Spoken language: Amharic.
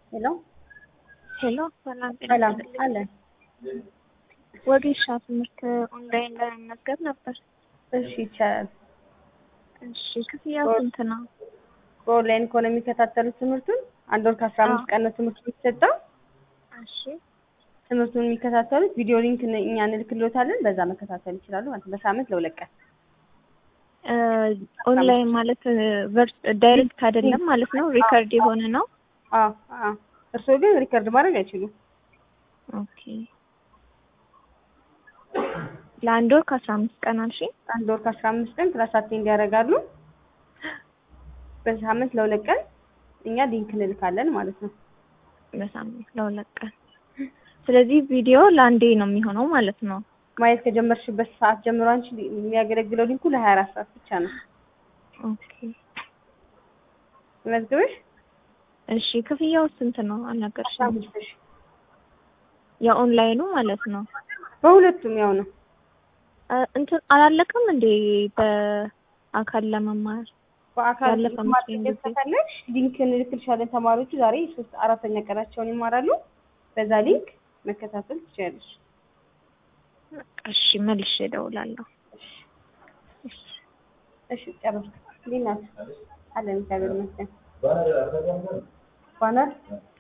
ሄሎ ሄሎ ሰላም ጤና ሰላም ይስጥልኝ። አለ። ወጌሻ ትምህርት ኦንላይን ለመመዝገብ ነበር። እሺ ይቻላል። እሺ ክፍያው ስንት ነው? በኦንላይን ከሆነ የሚከታተሉት ትምህርቱን አንድ ወር ከአስራ አምስት ቀን ነው ትምህርቱ የሚሰጠው። እሺ ትምህርቱን የሚከታተሉት ቪዲዮ ሊንክ ን- እኛ እንልክልዎታለን። በዛ መከታተል ይችላሉ ማለት ነው። በሳምንት ለሁለት ቀን እ ኦንላይን ማለት ቨርስ ዳይሬክት አይደለም ማለት ነው። ሪከርድ የሆነ ነው። አዎ አዎ። እርስዎ ግን ሪከርድ ማድረግ አይችሉም። ኦኬ ለአንድ ወር ከአስራ አምስት ቀን አልሽ? አንድ ወር ከአስራ አምስት ቀን ክላስ አቴንድ ያደርጋሉ። በሳምንት ለሁለት ቀን እኛ ሊንክ እንልካለን ማለት ነው። በሳምንት ለሁለት ቀን። ስለዚህ ቪዲዮ ለአንዴ ነው የሚሆነው ማለት ነው። ማየት ከጀመርሽበት ሰዓት ጀምሮ አንቺ የሚያገለግለው ሊንኩ ለሀያ አራት ሰዓት ብቻ ነው። ኦኬ መዝግበሽ እሺ ክፍያው ስንት ነው? አስራ አልነገርሽም። አምስት ሺህ የኦንላይኑ ማለት ነው። በሁለቱም ያው ነው። እ እንትን አላለቀም እንዴ በአካል ለመማር በአካል ያለፈ መማር መስሎኝ ጊዜ። ከፈለግሽ ሊንክ እንልክልሻለን። ተማሪዎቹ ዛሬ ሶስት አራተኛ ቀናቸውን ይማራሉ። በዛ ሊንክ መከታተል ትችላለሽ። እሺ መልሼ እደውላለሁ። እሺ ጨረስኩ። እንዴት ናችሁ? አለን እግዚአብሔር ይመስገን። ባነር